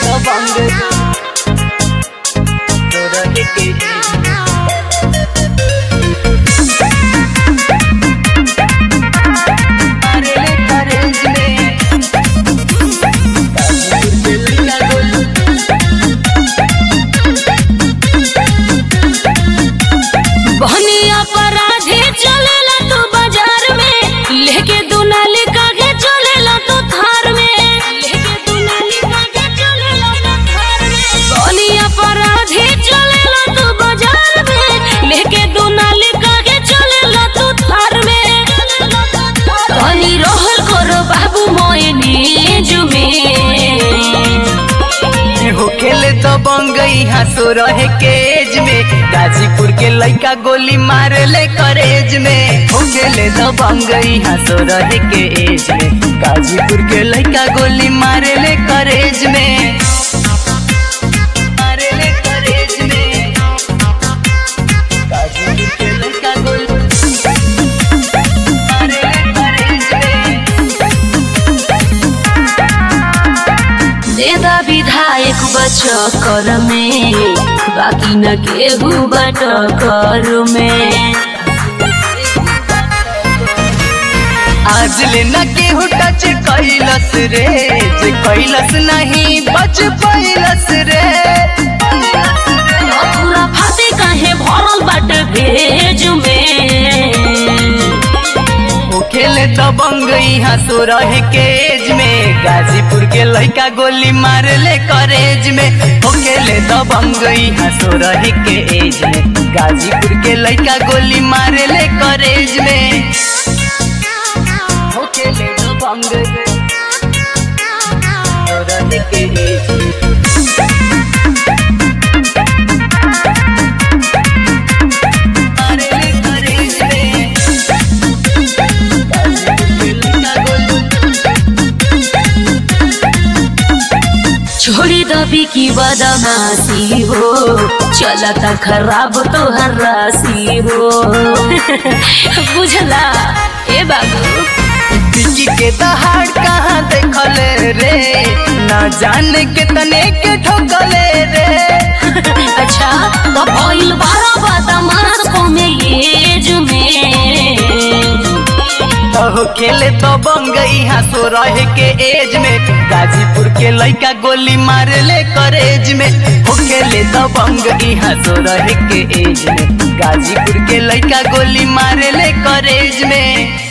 दबंग तोरा के मारे ले करेज में बहनी अपराधी चलेला तू बाजार में लेके दुनाली कागे चलेला तू थार में लेके दुनाली कागे चलेला तू थार में बहनी अपराधी चलेला तू बाजार में लेके दुनाली कागे चलेला तू थार में बहनी रहल करो बाबू मोयनी जुमे होखेले दबंग यहाँ सो रहे केज में गाजीपुर के लइका गोली मारे ले करेज में होखेले दबंग यहाँ सो रहे के एज में गाजीपुर के लइका गोली मारे ले करेज में मारे ले करेज में गाजीपुर के लइका गोली मारे ले करेज में नेता विधायक बचकर में बाकी न केहू बट कर में आज ले न केहू टच कैलस रे जे कैलस नहीं बच पैलस रे पूरा फाते काहे भरल बाट भेज में ओ खेले दबंग यहाँ सो रहे केज में गाजीपुर के लड़का गोली मार ले करेज में ओ खेले दबंग यहाँ सो रहे के एज में गाजीपुर के लड़का गोली मार ले करेज में ओ खेले दबंग सो रहे के एज में मारे ले करेज में छोड़ी दबी की बदमाशी हो चलता खराब तोहर राशि हो बुझला ए बाबू दिल्ली के दहाड़ कहाँ देखले रे ना जाने के तने के ठोकले रे अच्छा तो भइल बारह बदमाश को में ये जुमे अहो खेले तो बंग यहाँ सो रहे के एज में गाजीपुर के लइका गोली मारे ले करेज में हो खेले तो बंग यहाँ सो रहे के एज में गाजीपुर के लइका गोली मारे ले करेज में